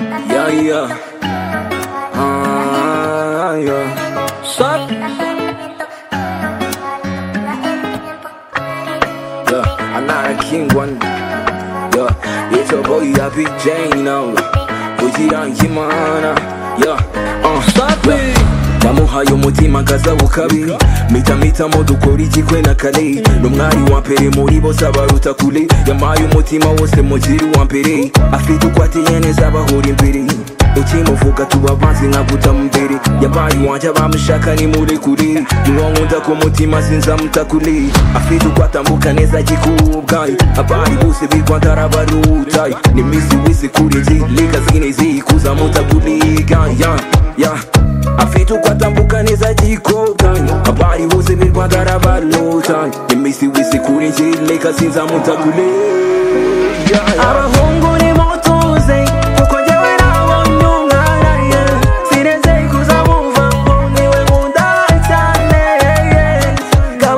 yeah. Ah, yeah. Suck. Yeah, I'm not a king one. Yeah, it's a boy, I be Jane now. Kugira nkimana. Yeah, uh, suck me. namuhaye umutima kazabu kabiri mitamita dukora ikikwe na kare n'umwari wa mbere muri bose abaruta kure yamaye umutima wose mugiri wa mbere afite uko ateye neza abahura imbere ukimuvuga tuba banzi nka gutamumbere yabaye iwanjye abamushaka ni muri kure niwonkunda ku mutima sinzamuta kure afite uko atambuka neza akikubwaye abari bose b'i rwanda arabaruta nimisi wizikuri nzirika zinizi kuzamuta kuriga ya ya afite uko atambuka neza agikobwanya abari bose b'i rwanda arabalotanya iminsi wese kuri njye sinzamutagure abahungu nimutuze kuko njyewe nabonye umwana ye sinezeye kuzamumva ngo niwe nkunda cyane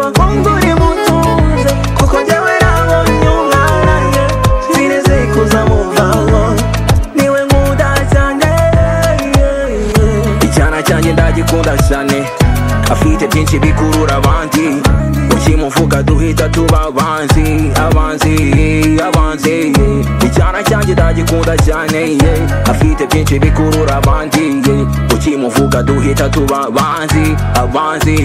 abahungu nimutuze kuko njyewe nabonye umwana ye sinezeye kuzamumva ngo niwe nkunda cyane icyana cyanjye ndagikunda cyane afite byinshi bikurura abandi ukimuvuga duhita tuba abanzi abanzi abanzi icyana cyanjye ndagikunda cyane yeah. afite byinshi bikurura abandi yeah. ukimuvuga duhita tuba abanzi abanzi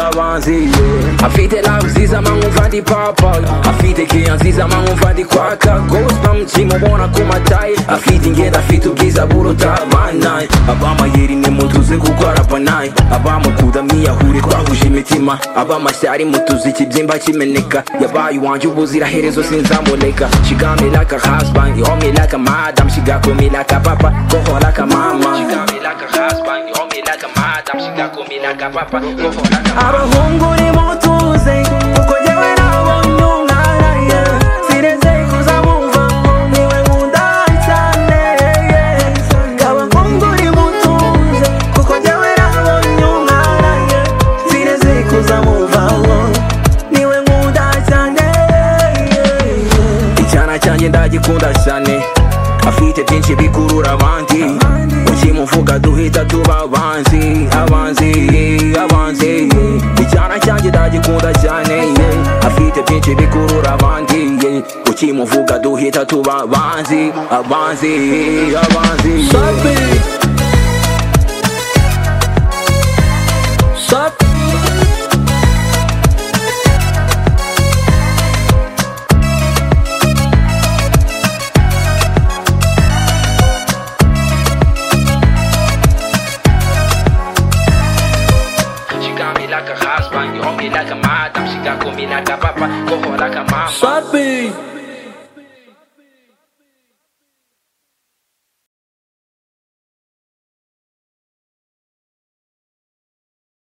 abanzi yeah. afite lavu nziza mankumva ndi papa afite keya nziza mankumva ndi kwaka gospa mukimubona ku mataye afite ingenda afite ubwiza buruta abanaye abamayeri nimutuze kuko arabanaye abamukuda mwiyahure twahuje imitima abamashyari mutuze ikibyimba kimeneka yabaye uwanjye ubuziraherezo sinzamureka she got me like a husband you hold me like a madam she got me like a papa go her like a mama abahungu nimutuze kuko jyewe nabonye umwana ye sinezeye kuzamumva ngo niwe nkunda cyane abahungu nimutuze kuko jyewe nabonye umwana ye sinezeye kuzamumva ngo niwe nkunda cyane icyana cyanjye ndagikunda cyane afite byinshi bikurura abandi ukimuvuga duhita tuba abanzi abanzi abanzi icyana cyanjye ndagikunda cyane yeah. afite byinshi bikurura abandi yeah. ukimuvuga duhita tuba abanzi abanzi abanzi Sabi. Sabi. She got me like a husband, you hold me like a madam. She got me like a papa, go her like a mama. Sabi.